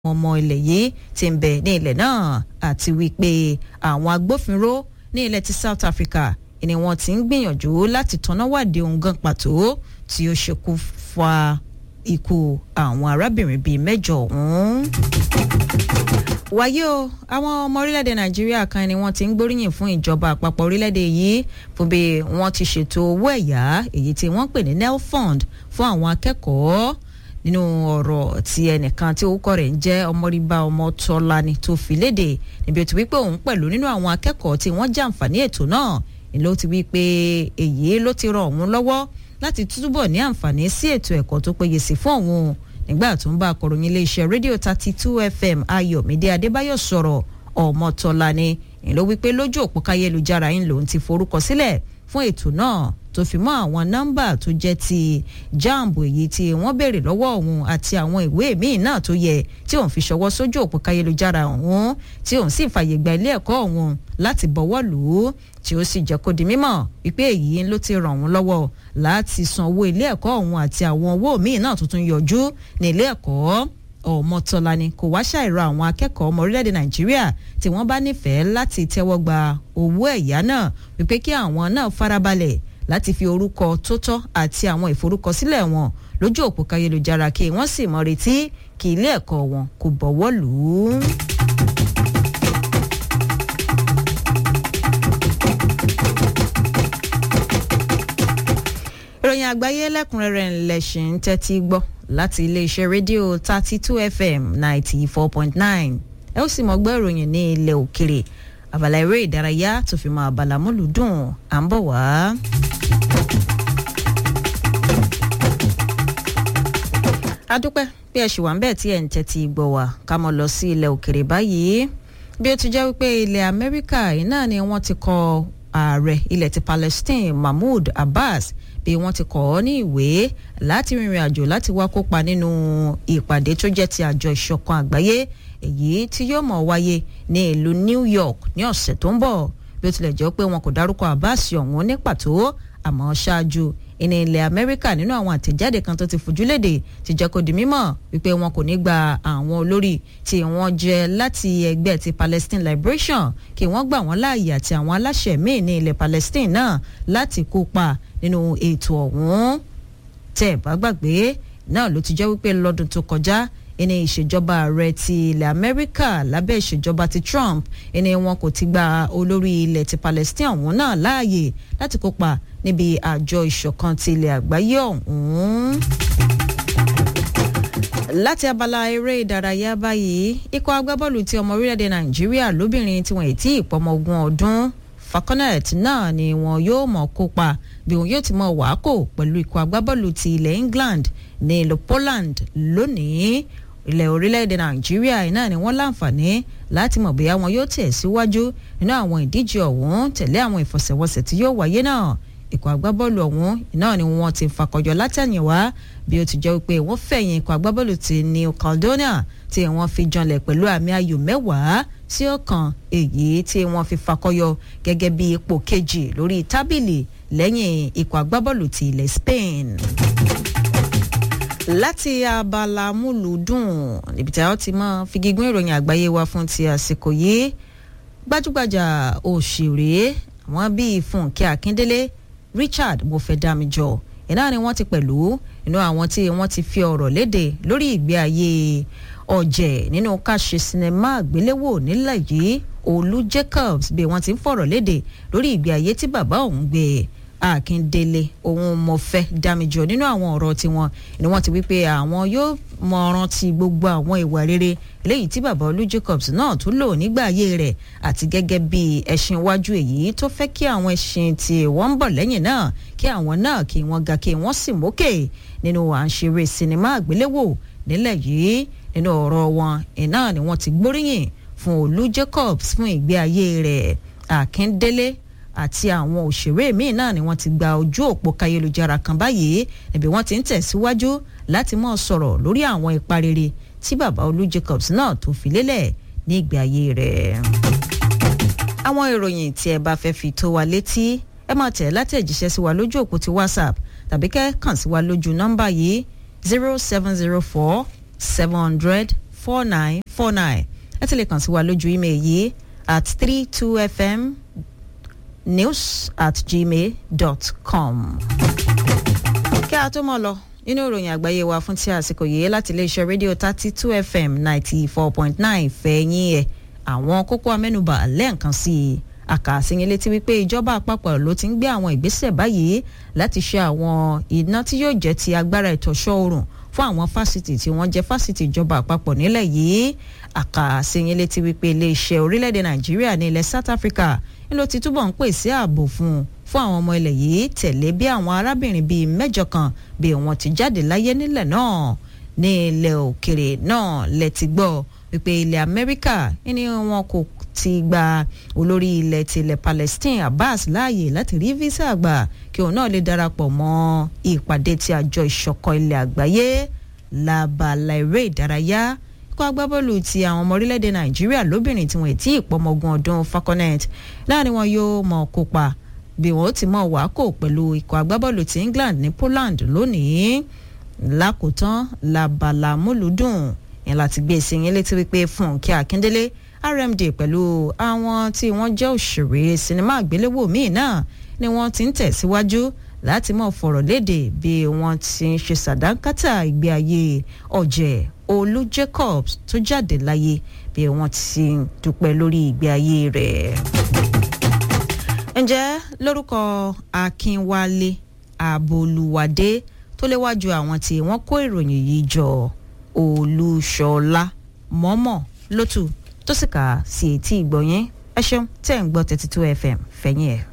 ọmọ ilẹ̀ yìí ti ń bẹ ní ilẹ̀ náà àti wípé àwọn agbófinró ní ilẹ̀ ti South Africa ni wọ́n ti ń gbìyànjú láti tanná wádìí ohun gan pàtó tí ó ṣekú fa ikú àwọn arábìnrin bíi mẹ́jọ ọ̀hún. wáyé o àwọn ọmọ orílẹ̀-èdè nàìjíríà kan ni wọ́n ti ń gbóríyìn fún ìjọba àpapọ̀ orílẹ̀-èdè yìí fún bí wọ́n ti ṣètò owó ẹ̀yá èyí tí wọ́n pè ní nelfund fún àwọn akẹ́kọ̀ọ́ nínú ọ̀rọ̀ tí ẹnìkan tí orúkọ rẹ̀ ń jẹ́ ọmọríba ọmọtọ́lani tó fi léde níbi ó ti wí pé òun pẹ̀lú nínú àwọn akẹ́kọ̀ọ́ tí wọ́n jàǹfààní ètò náà ló ti wí pé èyí ló ti ràn òun lọ́wọ́ láti túbọ̀ ní àǹfààní sí ètò ẹ̀kọ́ tó péye sí fún òun nígbà tó ń bá akọ̀ròyìn iléeṣẹ́ rédíò thirty two fm ayọ̀mídé adébáyọ̀ sọ̀rọ̀ ọmọtọ́lani ló wí pé lójú òpó káyélujára yín lòun ti forúkọ sílẹ̀ fún ètò náà tó fi mọ́ àwọn nọ́mbà tó jẹ́ ti jamb èyí tí wọ́n béèrè lọ́wọ́ òun àti àwọn ìwé míì náà tó yẹ tí òun fi ṣọwọ́ sójú òpó káyélujára òun tí òun sì fàyè gba ilé ẹ̀kọ́ òun láti bọ̀wọ́ lù ú tí ó sì jẹ́ kó di mímọ̀ wípé èyí ló ti ràn wọ́n lọ́wọ́ láti san owó ilé ẹ̀kọ́ òun àti àwọn owó míì náà tuntun yọjú ní ilé ẹ̀kọ́ ọmọtọ́lani kò wá ṣàìrọ àwọn akẹ́kọ̀ọ́ ọmọ orílẹ̀-èdè nàìjíríà tí wọ́n bá nífẹ̀ẹ́ láti tẹ́wọ́ gba owó ẹ̀yá náà wípé kí àwọn náà farabalẹ̀ láti fi orúkọ tó tọ́ àti àwọn ìforúkọsílẹ̀ wọn lójú òpó káyélujára kí wọ́n sì mọ retí kí ilé ẹ̀kọ́ wọn kò bọ̀wọ́ lù ú. ìròyìn àgbáyé lẹ́kùnrẹ́rẹ́ ńlẹ̀ṣin ń tẹ́tí gbọ́ láti iléeṣẹ́ rédíò thirty two fm ninety four point nine ẹ ó sì mọ̀ gbọ́ ìròyìn ní ilẹ̀ òkèrè abala eré ìdárayá tó fi mọ́ abala múlùdùn à ń bọ̀ wá. adúpẹ́ bí ẹ ṣì wà ń bẹ́ẹ̀ tí ẹ̀ ń tẹ́tí gbọ́ wá ká mọ̀ lọ sí ilẹ̀ òkèrè báyìí bí ó ti jẹ́ wípé ilẹ̀ amẹ́ríkà yìí náà ni wọ́n ti kọ ààrẹ ilẹ̀ ti Palestine Mahmoud Abbas bí wọ́n ti kọ́ ọ ní ìwé láti rìnrìn àjò láti wá kópa nínú ìpàdé tó jẹ́ ti àjọ ìṣọ̀kan àgbáyé èyí tí yóò mọ̀ wáyé ní ìlú New York ní ọ̀sẹ̀ tó ń bọ̀ bí ó tilẹ̀ jẹ́ pé wọn kò dárúkọ Abbas ọ̀hún ní pàtó àmọ́ ṣáájú ìní ilẹ̀ Amẹ́ríkà nínú àwọn àtẹ̀jáde kan tó ti fojú léde ti jẹ́ kó di mímọ̀ wípé wọn kò ní gba àwọn olórí tí wọ́n jẹ́ láti ẹgbẹ́ ti Palestine Liberation kí wọ́n gbà wọ́n láàyè àti àwọn aláṣẹ míì ní ilẹ̀ Palestine náà láti kópa nínú ètò ọ̀hún tẹ́ ẹ̀ bá gbàgbé náà ló ti jẹ́ wípé lọ́dún tó kọjá ẹni ìṣèjọba ààrẹ ti ilẹ̀ Amẹ́ríkà lábẹ́ ìṣèjọba ti Trump ẹni wọn kò ti gba olórí ilẹ̀ ti Palestine ọ̀hún náà láàyè láti kópa níbi àjọ ìṣọ̀kan ti ilẹ̀ àgbáyé ọ̀hún. láti abala eré ìdárayá báyìí ikọ̀ agbábọ́ọ̀lù ti ọmọ orílẹ̀-èdè Nàìjíríà lóbìnrin tí wọ́n ì tí ì pọ́mọ ogún ọdún falconet náà ni wọn yóò mọ̀ kópa bí wọn yóò ti mọ̀ wàákò pẹ̀lú ikọ̀ agbábọ́ọ̀lù ti ilẹ̀ England ní ìlú Poland lónìí ilẹ̀ orílẹ̀-èdè Nàìjíríà náà ni wọ́n láǹfààní láti mọ̀ bóyá wọn yóò tẹ̀ síwájú nínú àwọn ìdíje ọ̀hún tẹ̀lé àwọn ìfọsẹ̀wọnsẹ̀ tí yóò wáyé náà ikọ̀ agbábọ́ọ̀lù ọ̀hún náà ni wọ́n ti fakọjọ látẹ̀yìnwá bí ó ti jẹ́ pé wọ́n fẹ̀yìn ikọ̀ agbábọ́ọ̀lù ti New Caledonia tí wọ́n fi janlẹ̀ pẹ̀lú àmì ayò mẹ́wàá sí ọ̀kan èyí tí wọ́n fi fakọyọ gẹ́gẹ́ bí ipò kejì lórí tábìlì lẹ́yìn ikọ̀ agbábọ́ọ̀lù ti ilẹ̀ Spain láti abala múlùúdùn níbi tí a ti mọ figigún ìròyìn àgbáyé wa fún ti àsìkò yìí gbajúgbajà òṣèré àwọn bíi Fúnkẹ́ Akíndélé Richard Mofedamijọ iná ni wọ́n ti pẹ̀lú inú àwọn tí wọ́n ti fi ọ̀rọ̀ léde lórí ìgbé ayé ọ̀jẹ̀ nínú ká ṣe sinimá àgbéléwò nílẹ̀ yìí Olú Jacobs bí wọ́n ti ń fọ̀rọ̀ léde lórí ìgbé ayé tí bàbá òun gbé Akíndélé òun mọ̀fẹ́ Dámijọ nínú àwọn ọ̀rọ̀ tiwọn ni wọ́n ti wí pé àwọn yóò mọ rántí gbogbo àwọn ìwà rere léyìí tí bàbá Olú Jacobs náà tún lò nígbà ayé rẹ̀ àti gẹ́gẹ́ bí ẹṣin iwájú èyí tó fẹ́ kí àwọn ẹṣin tí wọ́n ń bọ̀ lẹ́yìn náà kí àwọn náà kí wọ́n ga kí wọ́n sì mókè nínú à ń ṣeré sinimá àgbéléwò nílẹ̀ yìí nínú ọ̀rọ̀ wọn iná ni wọ́n ti gbóríyìn fún Olú Jacobs fún ìgbé ayé rẹ̀ Akíndélé àti àwọn òṣèré míì náà ni wọ́n ti gba ojú òpó kayélujára kan báyìí níbi wọ́n ti ń tẹ̀síwájú láti mọ̀ sọ̀rọ̀ lórí àwọn ipa rere tí bàbá Olú Jacobs náà tó fi lélẹ̀ ní ìgbé ayé rẹ̀. àwọn ìròyìn tí ẹ bá fẹ́ fi tó wa létí ẹ máa tẹ̀ látẹ̀jíṣẹ́ sí wa lójú òpó ti WhatsApp tàbí kẹ́ kàn sí wa lójú nọ́mbà yìí zero seven zero four seven hundred four nine four nine ẹ ti lè kàn sí wa lójú email yìí at three two fm news at gmail dot com. kí a tó mọ̀ lọ nínú ìròyìn àgbáyé wa fún ti àsìkò yìí láti iléeṣẹ́ rédíò thirty two fm ninety four point nine fẹ̀yìn ẹ̀ àwọn kókó amẹ́nubà lẹ́ẹ̀kan sí i àkàsíyìn létí wípé ìjọba àpapọ̀ ló ti ń gbé àwọn ìgbésẹ̀ báyìí láti ṣe àwọn iná tí yóò jẹ́ ti agbára ìtọ́sọ́ oòrùn fún àwọn fásitì tí wọ́n jẹ́ fásitì ìjọba àpapọ̀ nílẹ̀ yìí àkàsíyìn létí wípé iléeṣẹ́ orílẹ̀-èdè nàìjíríà ní ilẹ̀ south africa ń ló ti túbọ̀ ń pèsè ààbò fún un fún àwọn ọmọ ilẹ̀ yìí tẹ̀lé bí àwọn arábìnrin bíi mẹ́jọ kan bí wọ́n ti jáde láyé nílẹ̀ náà ní ilẹ̀ òkèrè náà lẹ ti gbọ́ wípé ilẹ̀ amẹ́ríkà ní wọn kò ti gba olórí ilẹ̀ tilẹ̀ palestine abbas láàyè láti rí visa gbà kí òun náà lè darapọ̀ mọ́ ìpàdé ti àjọ ìṣọ̀kan ilẹ̀ àgbáyé labala eré ìdárayá ikọ̀ agbábọ́ọ̀lù ti àwọn ọmọ orílẹ̀-èdè nàìjíríà lóbìnrin tí wọ́n ti ìpọ́mọgún ọdún falconet láàrin wọn yóò mọ̀ kópa bí wọ́n ti mọ̀ wákò pẹ̀lú ikọ̀ agbábọ́ọ̀lù ti england ní poland lónìí lákòótán labala múlùdùn yẹn láti gbé sí yín létí wípé fúnkẹ́ akíndélé rmd pẹ̀lú àwọn tí wọ́n jẹ́ òṣèré sinimá àgbéléwò míì náà ni wọ́n ti ń tẹ̀síwájú láti mọ̀ fọ̀rọ̀ léde bí wọ́n ti ń ṣe sàdánkátà ìgbé ayé ọ̀jẹ̀ olú jacobs tó jáde láyé bí wọ́n ti ń dúpẹ́ lórí ìgbé ayé rẹ̀. ǹjẹ́ lórúkọ akínwálé àbolúwádé tó léwájú àwọn tí wọ́n kó ìròyìn yìí jọ olúṣọlá mọ́mọ́ lótú tó sì kà sí etí ìgbọ̀nyẹn ẹ ṣeun tẹ́ ń gbọ́ thirty two fm fẹ̀yìn ẹ̀.